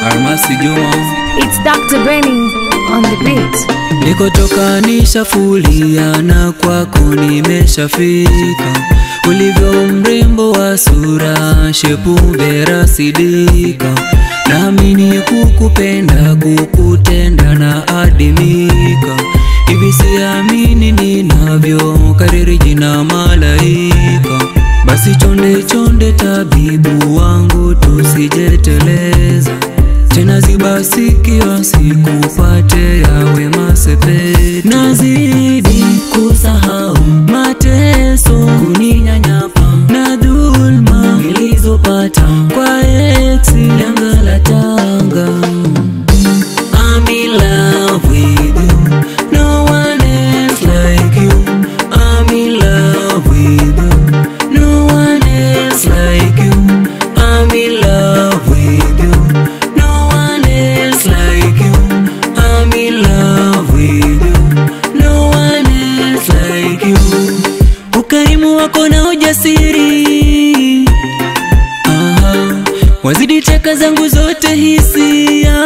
Almasi Juma, It's Dr. Benny on the beat. nikotoka nishafulia na kwako nimeshafika, ulivyo mrembo wa sura, shepu vera sidika, naamini kukupenda, kukutenda na adimika, hivi siamini ninavyo kariri jina malaika, basi chonde chonde tabibu wangu tusijeteleza tena ziba sikio sikupate yawe masepe nazidi kusahau mateso kuninyanyapa na dhulma nilizopata kwa eksi janga la tanga I'm in love with you no one else like you I'm in love with you no one else like you I'm in love with you no one else like you I'm in love with you no one else like you ukarimu wako na ujasiri Aha, wazidi cheka zangu zote hisia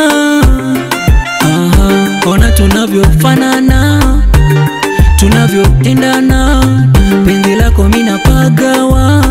Aha, ona tunavyofanana tunavyoendana penzi lako mina pagawa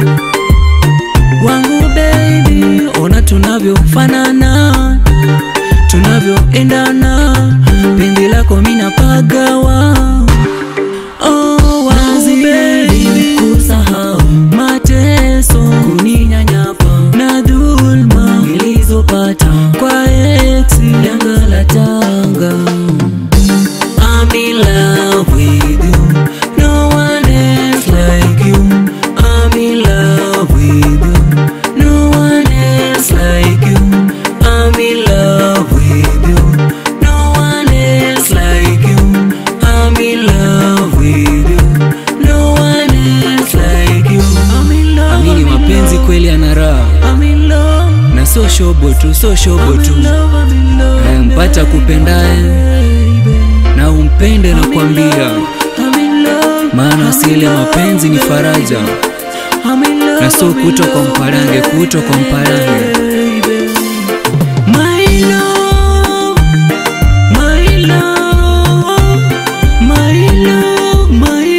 wangu baby ona tunavyofanana tunavyoendana penzi lako mina pagawa oh, wangu baby kusahau mateso kuninyanyapa na dhulma nilizopata kwa eksi janga la tanga I'm in love with you. No one else like you. I'm in love with you. No one else like you. I'm in love with you. No one else like you. I'm in love with you. No one else like you. I'm in love. Amini mapenzi kweli ana raha. I'm in love. Na sio shobo tu, sio shobo tu. Eh, mpata kupendaye na umpende na kuambia, maana asili ya mapenzi ni faraja na sio kuto kwa mparange, kuto kwa mparange. My love, my love, my love, my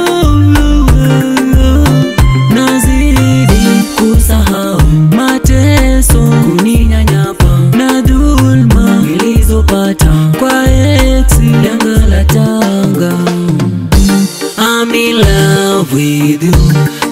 love. Nazidi kusahau mateso, kuninyanyapa na dhulma nilizopata kwa eksi janga la tanga. I'm in love with you.